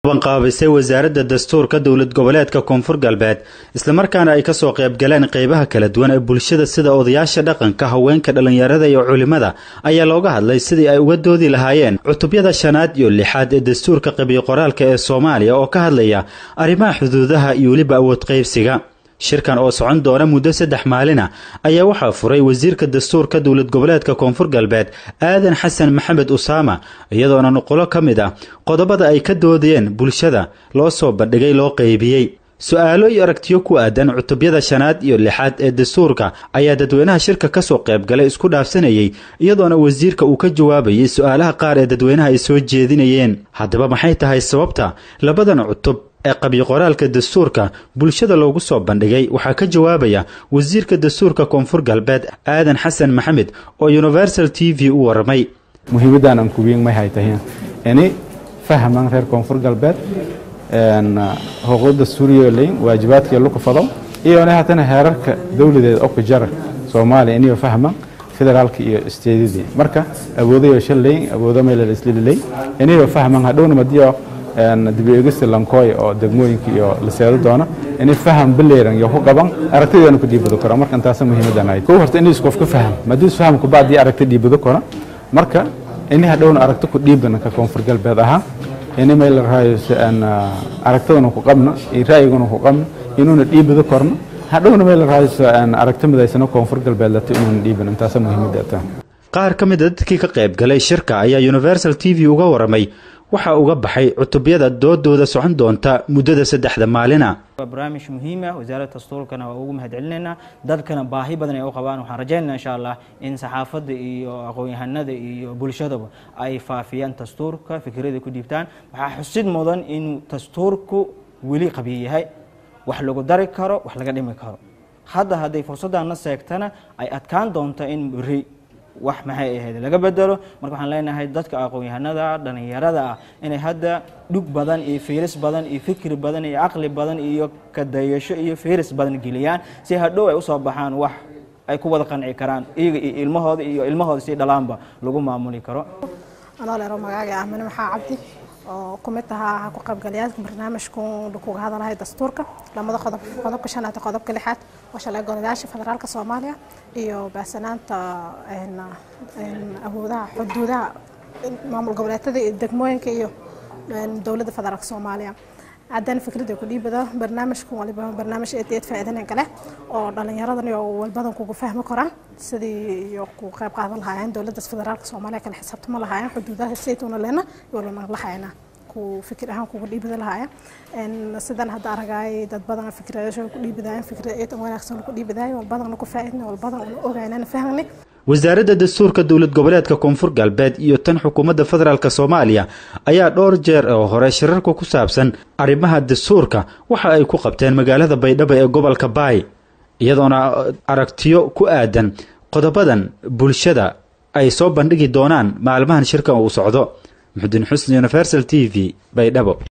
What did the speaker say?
qaabisay wasaaradda dastuurka dowlad goboleedka koonfur galbeed islamarkaana ay kasoo qaybgaleen qeybaha kala duwan ee bulshada sida odayaasha dhaqanka haweenka dhallinyarada iyo culimada ayaa looga hadlay sidii ay uga doodi lahaayeen cutubyada shanaad iyo lixaad ee dastuurka qabiy qoraalka ee soomaaliya oo ka hadlaya arrimaha xuduudaha iyo weliba awood qaybsiga shirkan oo socon doona muddo saddex maalina ayaa waxaa furay wasiirka dastuurka dowlad goboleedka koonfur galbeed aadan xasan maxamed usaama iyadoona nuqulo ka mid ah qodobada ay ka doodayeen bulshada loo soo bandhigay loo qeybiyey su-aalo iyo aragtiyo ku aadan cutubyada shanaad iyo lixaad ee dastuurka ayaa dadweynaha shirka kasoo qaybgalay isku dhaafsanayey iyadoona wasiirka uu ka jawaabayay su-aalaha qaar ee dadweynaha ay soo jeedinayeen haddaba maxay tahay sababta labadan cutub ee qabiy qoraalka dastuurka bulshada loogu soo bandhigay waxaa ka jawaabaya wasiirka dastuurka koonfur galbeed aadan xasan maxamed oo universal t v u waramay muhiimaddan aan kuwiin may haytahin ini fahman reer koonfur galbeed xuquuqda suuriyoleyn waajibaadkii luka fado iyona haddana heerarka dowladeed oo ku jara soomaaliya iniyo fahman federaalka iyo isteedadii marka awoodayo shalleyn awoodo meelal islililey iniyo fahman hadhowna madiyo dibeegista lankooy oo degmooyinka iyo la seedo doona inay faham bileeran iyo ku qaban aragtideena ku dhiibado karo marka intaas muhiimadan ahayd kow horta inay qofka faham madii faham ku baadii aragti dhiibado karo marka inay hadhowna aragti ku dhiibana ka koonfur galbeed ahaa inay meel raayo aan aragtidana ku qabno iyo raayigana ku qabno inuuna dhiibado korno hadhowna meel raayo aan aragti midaysana koonfur galbeed lata inuuna dhiiban intaas muhiimada taa qaar ka mid a dadkii ka qayb galay shirka ayaa universal t v uga waramay waxaa uga baxay cutubyada doodooda socon doonta muddada saddexda maalina waa barnaamij muhiima wasaaradda dastuurkana waa ugu mahadcelinaynaa dadkana baahi badan ay u qabaan waxaan rajaynayna insha allah in saxaafadda iyo aqoon-yahanada iyo bulshadaba ay faafiyaan dastuurka fikradii ku dhiibtaan waxaa xusid mudan inuu dastuurku weli qabiy yahay wax lagu dari karo wax laga dhimi karo hadda hadday fursaddaana seegtana ay adkaan doonto in beri wax maxay ahayd laga bedelo marka waxaan leenahay dadka aqoon-yahanada dhallinyarada ah inay hadda dhug badan iyo fiiris badan iyo fikri badan iyo caqli badan iyo kadayasho iyo fiiris badan geliyaan si hadhow ay usoo baxaan wax ay ku wada qanci karaan iyaga iyo ilmahooda iyo ilmahooda si dhalaanba lagu maamuli karo anoo leero magaaga ah mane maxaa cabdi oo ku mid ahaa ku qaybgalayaasha barnaamijku kuga hadalahay dastuurka lamada qodob qodobka shanaad iyo qodobka lixaad waa shalay golayaasha federaalka soomaaliya iyo baahsanaanta awoodaha xuduudaha maamul goboleedyada iyo degmooyinka iyo dowladda federaalka soomaaliya haddana fikradda ku dhiibada barnaamijku waliba barnaamij eed eed faa'iidana kale oo dhallinyaradan iyo walbadan kugu fahmi karaan sidii iyo ku qayb qaadan lahaayeen dowladda federaalka soomaaliya kale xisaabtama lahaayeen xuduudaha saytuna leena iyo walbana lahayna ku fikir ahaan kugu dhiibada lahaayeen sidan hadda aragay dad badan fikradasho ku dhiibadaayeen fikrad eed wanaagsan ku dhiibadaayeen walbadan ku faa'iidna walbadan ogaynana fahmani wasaaradda dastuurka dowlad goboleedka koonfur galbeed iyo tan xukuumadda federaalk soomaaliya ayaa dhowr jeer oo hore shirarka ku saabsan arrimaha dastuurka waxa ay ku qabteen magaalada baydhabo ee gobolka baay iyadoona aragtiyo ku aadan qodobadan bulshada ay soo bandhigi doonaan maalmahan shirkan uu socdo muxudiin xusni universal t v baydhabo